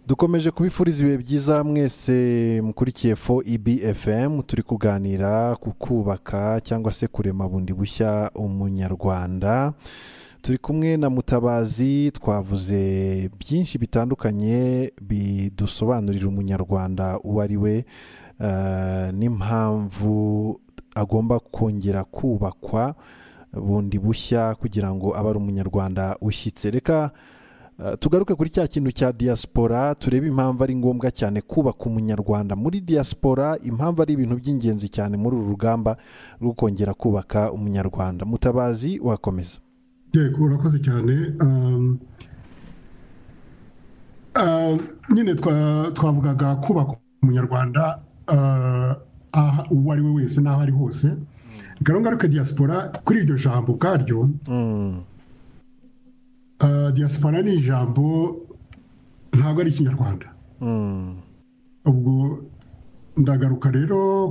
dukomeje kubifuriza ibihe byiza mwese mukurikiye fo ibfm turi kuganira ku kubaka cyangwa se kurema bundi bushya umunyarwanda turi kumwe na mutabazi twavuze byinshi bitandukanye bidusobanurira umunyarwanda uwo ari we n'impamvu agomba kongera kubakwa bundi bushya kugira ngo abe ari umunyarwanda ushyitse reka tugaruke kuri cya kintu cya diaspora turebe impamvu ari ngombwa cyane kubaka umunyarwanda muri diaspora impamvu ari ibintu by'ingenzi cyane muri uru rugamba rwo kongera kubaka umunyarwanda mutabazi wakomeza yego urakoze cyane nyine twavugaga kubaka umunyarwanda uwo ari we wese n'aho ari hose ngaruke diaspora kuri iryo jambo ubwaryo diaspora ni ijambo ntabwo ari ikinyarwanda ubwo ndagaruka rero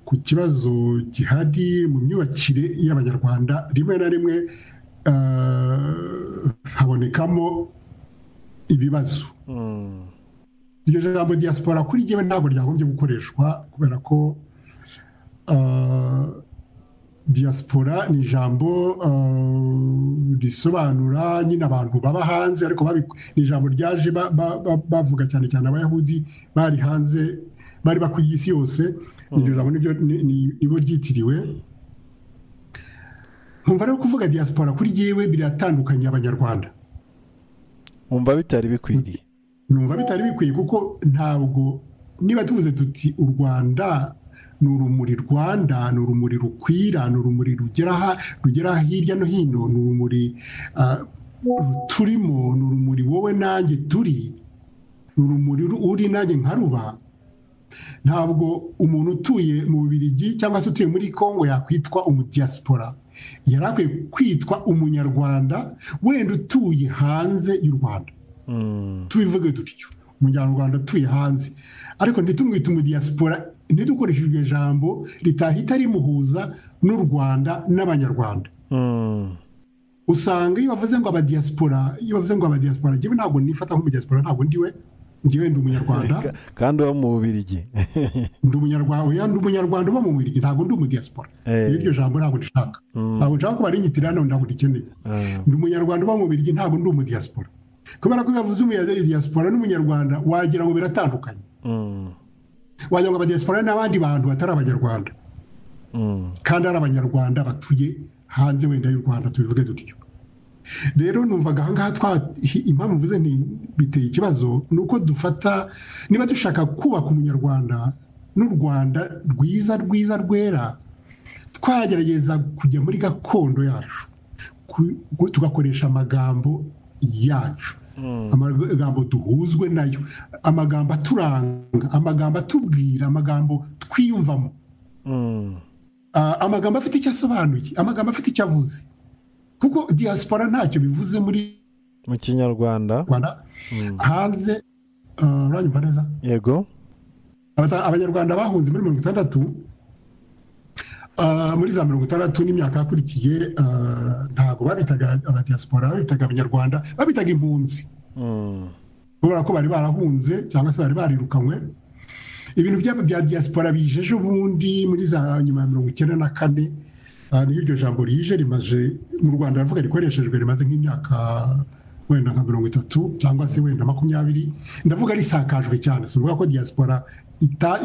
ku kibazo gihari mu myubakire y'abanyarwanda rimwe na rimwe habonekamo ibibazo iryo jambo diaspora kuri jyewe ntabwo ryagombye gukoreshwa kubera ko diaspora ni ijambo risobanura nyine abantu baba hanze ariko ni ijambo ryaje bavuga cyane cyane abayahudi bari hanze bari bakwiye isi yose iryo jambo nibyo ryitiriwe nkumva rero kuvuga diaspora kuri yewe biratandukanye abanyarwanda nkumva bitari bikwiriye numva bitari bikwiye kuko ntabwo niba tuvuze tuti u rwanda ni urumuri rwanda ni urumuri rukwira ni urumuri rugera hirya no hino ni urumuri turimo ni urumuri wowe nanjye turi ni urumuri uri nanjye nkaruba ntabwo umuntu utuye mu bibirigi cyangwa se utuye muri congo yakwitwa umudiyasipora yari akwiye kwitwa umunyarwanda wenda utuye hanze y'u rwanda tubivuge dutyo umunyarwanda utuye hanze ariko ntitumwite umudiyasipora ntidukoreshe iryo jambo ritahita rimuhuza n'u rwanda n'abanyarwanda usanga iyo bavuze ngo abadiyasipora iyo bavuze ngo abadiyasipora njyewe ntabwo nifata nk'umudiyasipora ntabwo ndiwe njyewe ndi umunyarwanda kandi uba mu bubirigi ndi umunyarwanda ndi umunyarwanda uba mu bubirigi ntabwo ndi umudiyasipora iryo jambo ntabwo rishaka ntabwo nshaka kuba rinyitirira none ntabwo rikeneye ndi umunyarwanda uba mu bubirigi ntabwo ndi umudiyasipora kubera ko iyo bavuze umudiyasipora n'umunyarwanda wagira ngo biratandukanye wagira ngo abadiyasipora n'abandi bantu batari abanyarwanda kandi ari abanyarwanda batuye hanze wenda y'u rwanda tubivuge dutyo rero numvaga ahangaha twa impamvu mvuze biteye ikibazo ni uko dufata niba dushaka kubaka umunyarwanda n'u rwanda rwiza rwiza rwera twagerageza kujya muri gakondo yacu tugakoresha amagambo yacu amagambo duhuzwe nayo amagambo aturanga amagambo atubwira amagambo twiyumvamo amagambo afite icyo asobanuye amagambo afite icyo avuze kuko diaspora ntacyo bivuze muri mu kinyarwanda hanze uranyumva neza yego abanyarwanda bahunze muri mirongo itandatu muri za mirongo itandatu n'imyaka yakurikiye ntabwo babitaga abadiyasipora babitaga abanyarwanda babitaga impunzi kubera ko bari barahunze cyangwa se bari barirukanywe ibintu byabo bya diyasipora bije ejo bundi muri za nyuma ya mirongo icyenda na kane niho iryo jambo rije rimaze mu rwanda ravuga rikoreshejwe rimaze nk'imyaka wenda nka mirongo itatu cyangwa se wenda makumyabiri ndavuga risakajwe cyane si ukuvuga ko diyasipora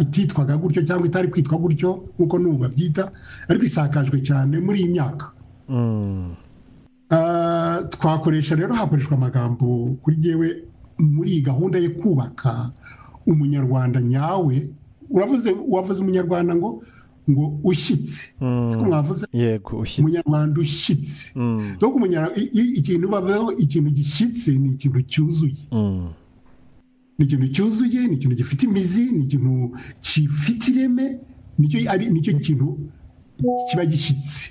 ititwaga gutyo cyangwa itari kwitwa gutyo nk'uko n'ubu babyita ariko isakajwe cyane muri iyi myaka twakoresha rero hakoreshwa amagambo kuri yewe muri iyi gahunda yo kubaka umunyarwanda nyawe uravuze uwavuze umunyarwanda ngo ngo ushyitse siko mwavuze umunyarwanda ushyitse ikintu bavuzeho ikintu gishyitse ni ikintu cyuzuye ni ikintu cyuzuye ni ikintu gifite imizi ni ikintu gifite ireme nicyo kintu kiba gishyitse